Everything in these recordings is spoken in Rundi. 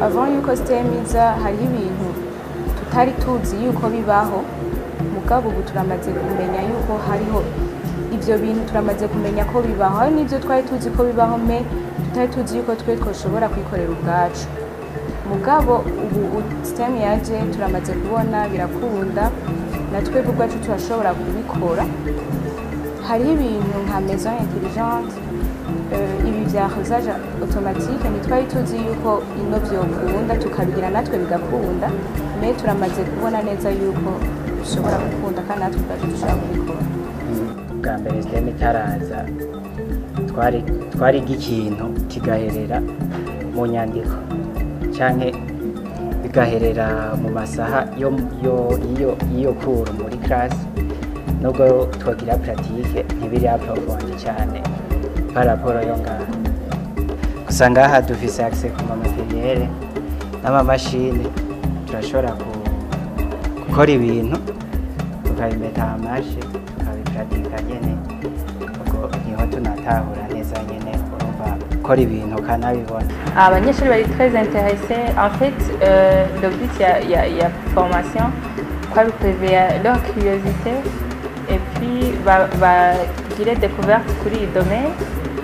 avant yuko STEM iza hariho ibintu tutari tuzi yuko bibaho mugabo ubu turamaze kumenya yuko hariho ivyo bintu turamaze kumenya ko bibaho hari n'ivyo twari tuzi ko bibaho me tutari tuzi yuko twe twoshobora kwikorera ubwacu mugabo ubu STEM yaje turamaze kubona birakunda na twebwe ubwacu turashobora kubikora hariho ibintu nka maison intelligente eh, ibi vya dosage automatique ntitwari tuzi yuko ino vyokunda tukabigira natwe bigakunda me turamaze kubona neza yuko bishobora gukunda kandi natwe ubwacu dushobora kubikora bwa mbere siteme itaraza twari twariga ikintu kigaherera mu nyandiko canke bigaherera mu masaha yo yo iyo iyo kuru muri classe nubwo twagira pratique ntibiri aprofondi cyane par rapport yo ngaha gusa ngaha dufise accès ku mamateriere n'amamashini turashobora ku- gukora ibintu tukabimeta amashe tukabipratika nyene ubwo niho tunatahura neza nyene urumva gukora ibintu ukanabibona abanyeshuri bari très intéressés en fait euh, le but il y a, il y a, il y a formation quoi bikurevera leur curiosité et puis ba- bagire découverte kuri iyi domaine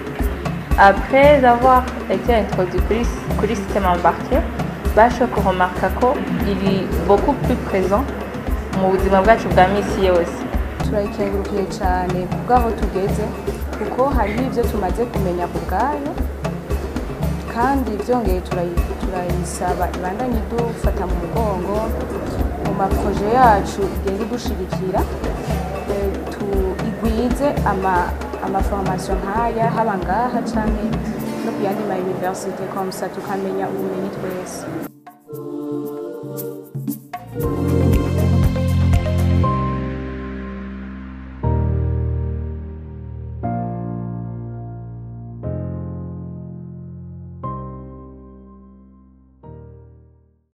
après avoir été introduit kuri, kuri système embarqué bashoboye kuremarka ko iri beaucoup plus présent mu buzima bwacu bwa misi yose turayikengurukiye cyane kubw'aho tugeze kuko hariho ibyo tumaze kumenya ku bwayo kandi byongeye turayi- turayisaba ibandanye idufata mu mugongo mu maproje yacu igenda idushigikira eh, tu- igwize ama- amaformation nk'aya haba ngaha canke no ku yandi ma universite komsa tukamenya ubumenyi twese